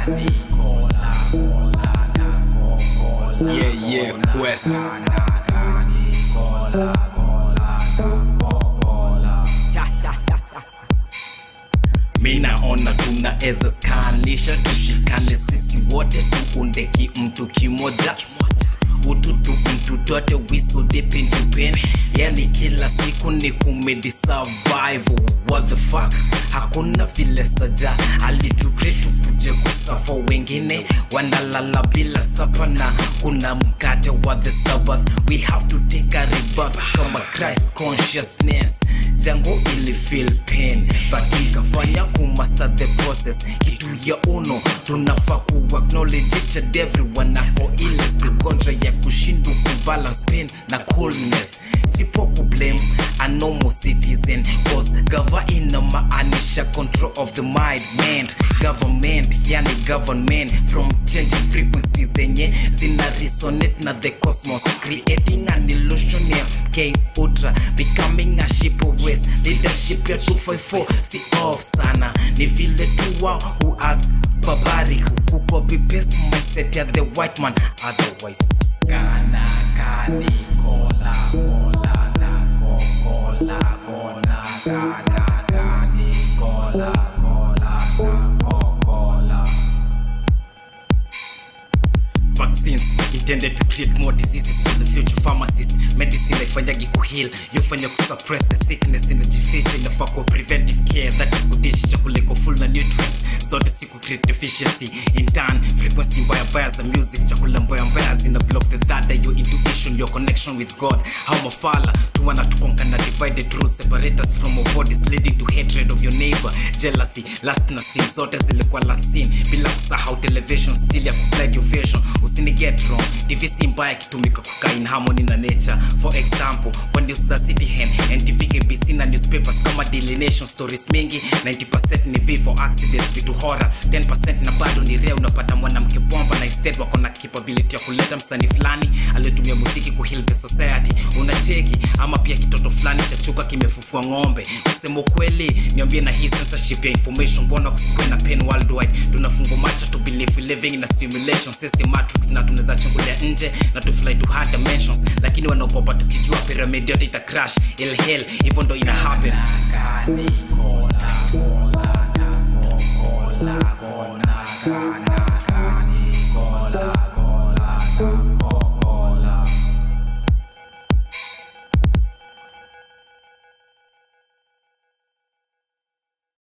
Yeah, yeah, Quest. minaona tunaweza skanisha tushikane sisi wote tuunde kimtu kimoja ututu mtu tote whistle deep into pain yani kila siku ni kumedi survive what the fuck hakuna vile saja alitukretu kuje kusafa wengine wanalala bila sapa na kuna mkate wa the sabbath we have to take a rebirth kama christ consciousness jango ili feel pain but ikafanya kumaster the process kitu ya uno tunafaa ku acknowledge each and everyone ako ile sikontra ya kushindwa kubalance pain na coolness sipo kublame a normal citizen cause gava inamaanisha control of the mind mind government yani government from changing frequencies zenye zina resonate na the cosmos creating an illusion ya k ultra becoming a ship of west leadership ya 254 si off sana ni vile tu wao who act barbaric who copy paste mindset ya the white man otherwise kana kani kola kola na ko kola kona kana kani kola kola na ko kola vaccines intended to treat more diseases for the future pharmacist medicine haifanyagi kuheal yofanya kusuppress the sickness inajificha inafaa kuwa preventive care that is kudishi chakula iko full na nutrients zote si ku create deficiency in turn frequency mbaya mbaya za music chakula mbaya mbaya zina block the third eye, your intuition your connection with god how mafala tuwana tukonka na divided rules separate us from our bodies leading to hatred of your neighbor jealousy last na sin zote zilikuwa last sin bila kusahau television still ya kuplide your vision usini get wrong divisi mbaya kitumika kukaa in harmony na nature for example kwa news za citihen ntv kbc na newspapers kama daily nation stories mingi 90% ni vifo accidents vitu hora 10% na bado ni rea unapata mwanamke bomba na instead wako na capability ya kuleta msanii fulani aliyetumia muziki kuheal the society unacheki ama pia kitoto fulani cha chuka kimefufua ng'ombe kusema ukweli niambie na hii censorship ya information mbona kusikwe na pain worldwide tunafungwa macho to believe we living in a simulation system matrix na tunaweza chungulia nje na to fly to hard dimensions lakini wanaogopa tukijua pyramid yote ita crash il hell hivyo ndo ina happen kola, kola, na ko, kola, kona, kana.